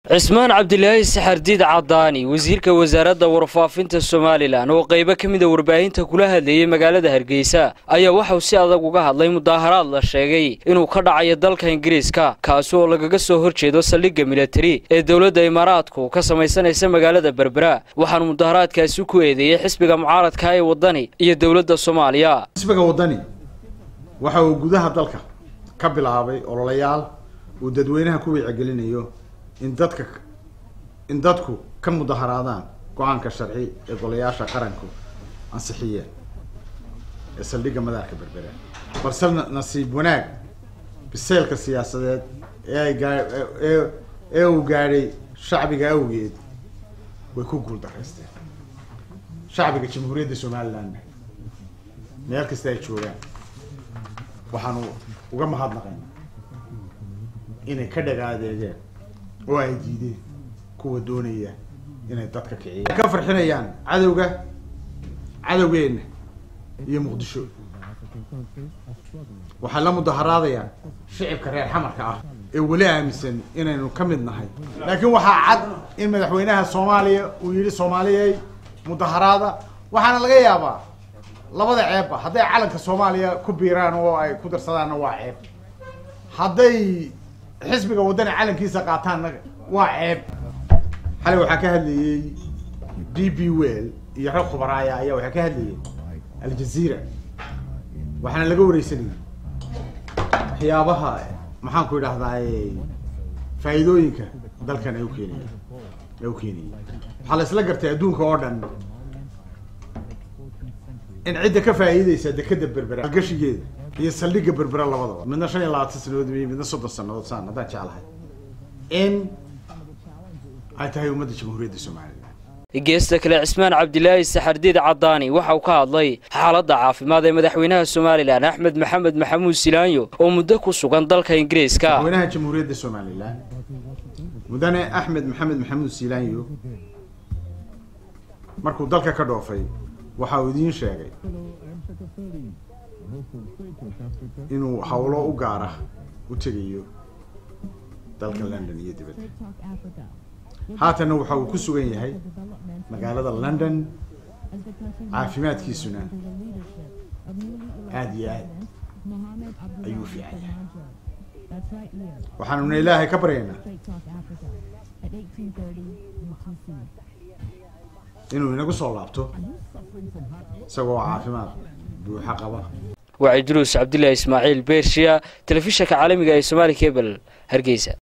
cismaan cabdilaahi saxardiid cadaani wasiirka wasaaradda warfaafinta somalilan oo qaybo ka mida warbaahinta kula hadlayey magaalada hargeysa ayaa waxauu si adag uga hadlay mudaaharaad la sheegay inuu ka dhacayo dalka ingiriiska kaasi oo lagaga soo horjeedo saldhigga militari ee dowladda imaaraadku ka samaysanaysa magaalada berbera waxaanu mudaaharaadkaasi ku eedeeyey xisbiga mucaaradka ee waddani iyo dowladda soomaaliya xisbiga waddani waxa uu gudaha dalka ka bilaabay ololayaal uu dadweynaha ku wicigelinayo in dadka in dadku ka mudaharaadaan go-aanka sharci ee golayaasha qaranku ansixiyeen ee saldhigga madaarka berbera balse nasiib wanaag biseylka siyaasadeed ee ay gaa ee ee uu gaadhay shacbiga awgeed way ku guul daraysteen shacbiga jamhuuriyadda somaliland meel kasta ay joogaan waxaanu uga mahadnaqaynaa inay ka dhagaadeegeen oo ay diideen kuwa doonaya inay dadka kiciyaan ka farxinayaan cadowga cadowgeenna iyo muqdisho waxay la mudaharaadayaan shicibka reer xamarka ah ee weli aaminsan inaynu ka mid nahay laakiin waxaa cad in madaxweynaha soomaaliya uu yidhi soomaaliyay mudaharaada waxaana laga yaabaa labada ceebba hadday calanka soomaaliya ku biiraan oo ay ku darsadaanna waa ceeb hadday xisbiga waddani calankiisa qaataanna waa ceeb xalay waxaa ka hadlayey d b well iyo rag khubaraaya ayaa waxaa ka hadlayay aljazeera waxaana laga wareysanayay waxyaabaha maxaan ku idhahdaay faa'iidooyinka dalkan ay ukeenaya ay u keenayay waxaa la isla gartay adduunka oo dhan in cidda ka faa'iideysa dekeda berbera algashigeeda iyo saldhigga berbera labadaba midna shan iyo labaatan sanadood iyo midna soddon sanadood saan haddaan jeclahay in ay tahay ummadda jamhuuriyadda somalilan geesta kale cismaan cabdilaahi saxardiid cadaani waxa uu ka hadlay xaaladda caafimaad ee madaxweynaha somalilan axmed maxamed maxamuud silaanyo oo muddo ku sugan dalka ingiriiska madaxweynaha jamhuuriyadda somalilan mudane axmed maxamed maxamuud silaanyo markuu dalka ka dhoofay waxa uu idiin sheegay inuu hawlo u gaara u tegayo dalka london iyo dibadda haatanna waxa uu ku sugan yahay magaalada london caafimaadkiisuna aada iyo aad ayuu fiican yahay waxaanuna ilaahay ka baryaynaa inuu inagu soo laabto isagoo caafimaad buuxa qaba waa cidruus cabdilaahi ismaaciil beershiya telefishanka caalamiga ee somaali cebel hargeysa